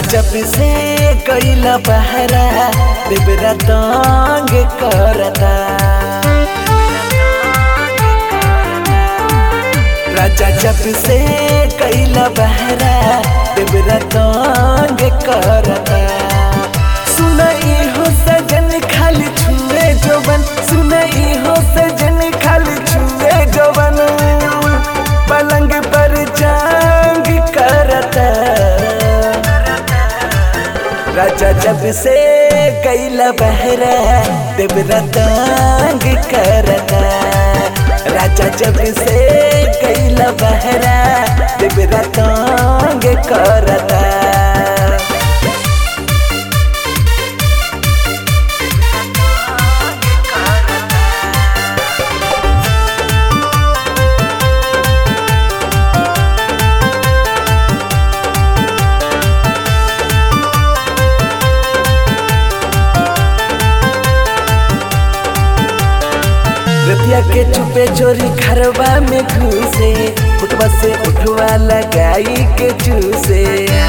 जब से कैला बहरा देवरा तंग करता राजा जब से कैला बहरा देवरा तंग करता सुनई हो सजन खाली छुए जोबन सुनई हो सजन खाली छुए जोबन पलंग पर जांग करता राजा जब से कैला बहरा देवरा तंग करता राजा जब से कैला बहरा देवरा तंग करता रतिया के चुपे चोरी खरबा में घुसे फुटवा से उठवा लगाई के चूसे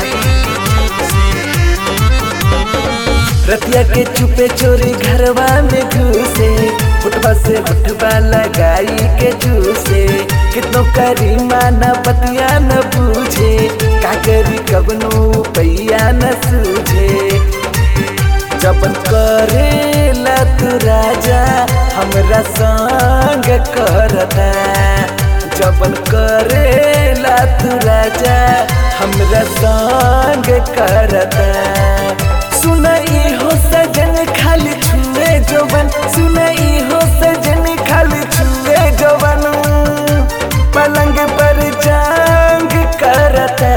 रतिया के चुपे चोरी घरवा में घुसे फुटवा से उठवा लगाई के चूसे कितनो करी माना बतिया न बूझे का करी कबनो पैया न सूझे जबन करेला तू राजा हमरा संग करता जबन करेला तू राजा हमरा संग करता सुनई हो सजन खाली छुए जोबन सुनई हो सजन खाली छुए जोबन पलंग पर जांग करता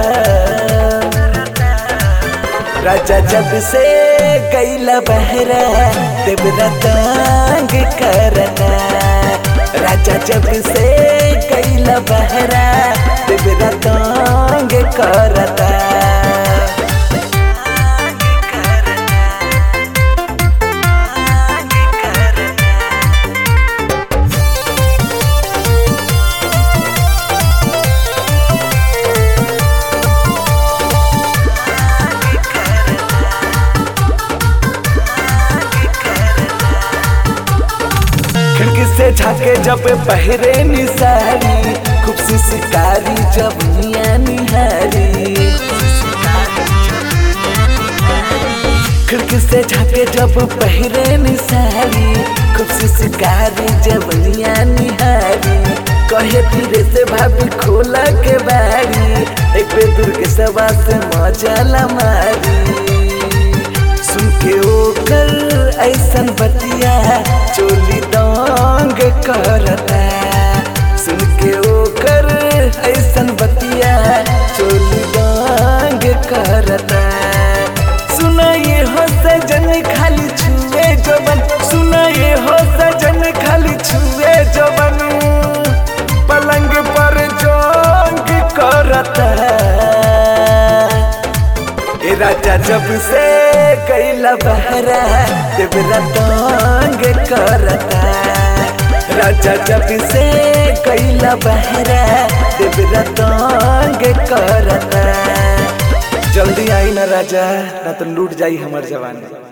राजा जब से कैला बहरा देवरा तंग करता राजा जब से कैला बहरा देवरा तंग करता खिड़की से झाके जब पहरे निसारी खूब सी शिकारी जब निया निहारी खिड़की से झाके जब पहरे निसारी खूब सी शिकारी जब निया निहारी कहे धीरे से भाभी खोला के बारी एक पे दूर के सवा से मजा मारी सुन के ओकर ऐसन बतिया चोली दंग करता सुन के ओकर ऐसन बतिया चोली दंग करता सुनाए हो सजन खाली छुए जबन सुनाए हो सजन खाली छुए जबन पलंग पर जोंग करता ए राजा जब से कैला बहरा देवरा तंग करता राजा जब से कैला बहरा देवरा तंग करता जल्दी आई ना राजा ना तो लूट जाई हमार जवानी